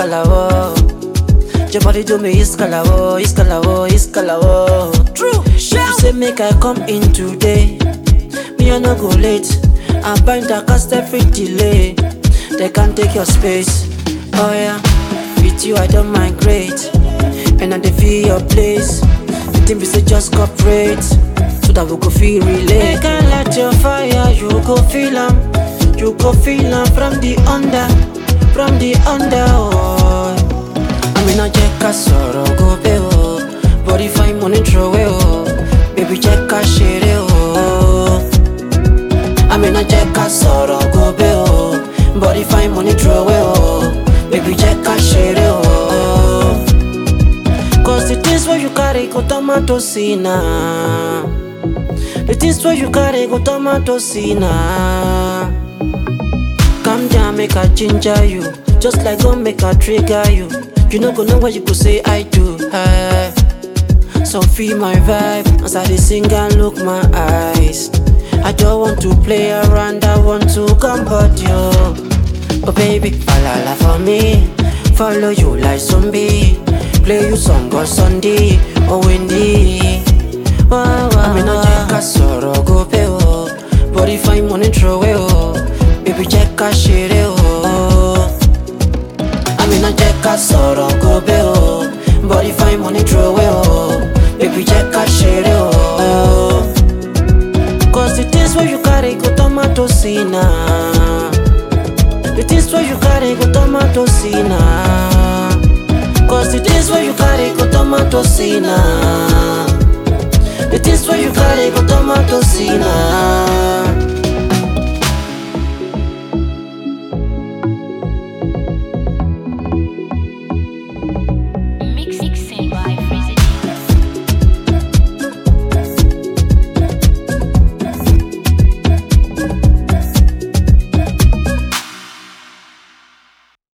iskalawo. Your body do me iskalawo, iskalawo, iskalawo. True. If you say make I come in today, me I no go late. I bind a cast every delay. They can't take your space. Oh yeah, with you I don't migrate, and I dey feel your place. The thing be say just cooperate, so that we go feel relate. Make I light your fire, you go feel 'em. You go feel 'em from the under, from the under. Oh. I mean, I check a sorrow go pay oh. But if I money throw away oh, baby check a share oh. I mean, I check a sorrow go pay oh. But if I money throw away oh, baby check a share oh. Cause the things where you carry go tomato sina. The things where you carry go tomato sina. Calm down, make I ginger you. Just like gun, make I trigger you. You no go know what you go say I do. eh. So feel my vibe as I dey sing and look my eyes. I don't want to play around, I want to comfort you. But baby, falala for me, follow you like zombie. Play you song on Sunday or windy. Wow, wow, I mean, I check a sorrow go pay oh. But if I'm money throw away oh, baby check a share oh. I mean, I check a sorrow go pay oh. But if I'm money throw away oh, baby check a share oh. Cause the things where you carry go tomato sina. The things where you carry go tomato sina. Cause the things where you carry go tomato sina. The things where you carry go tomato sina.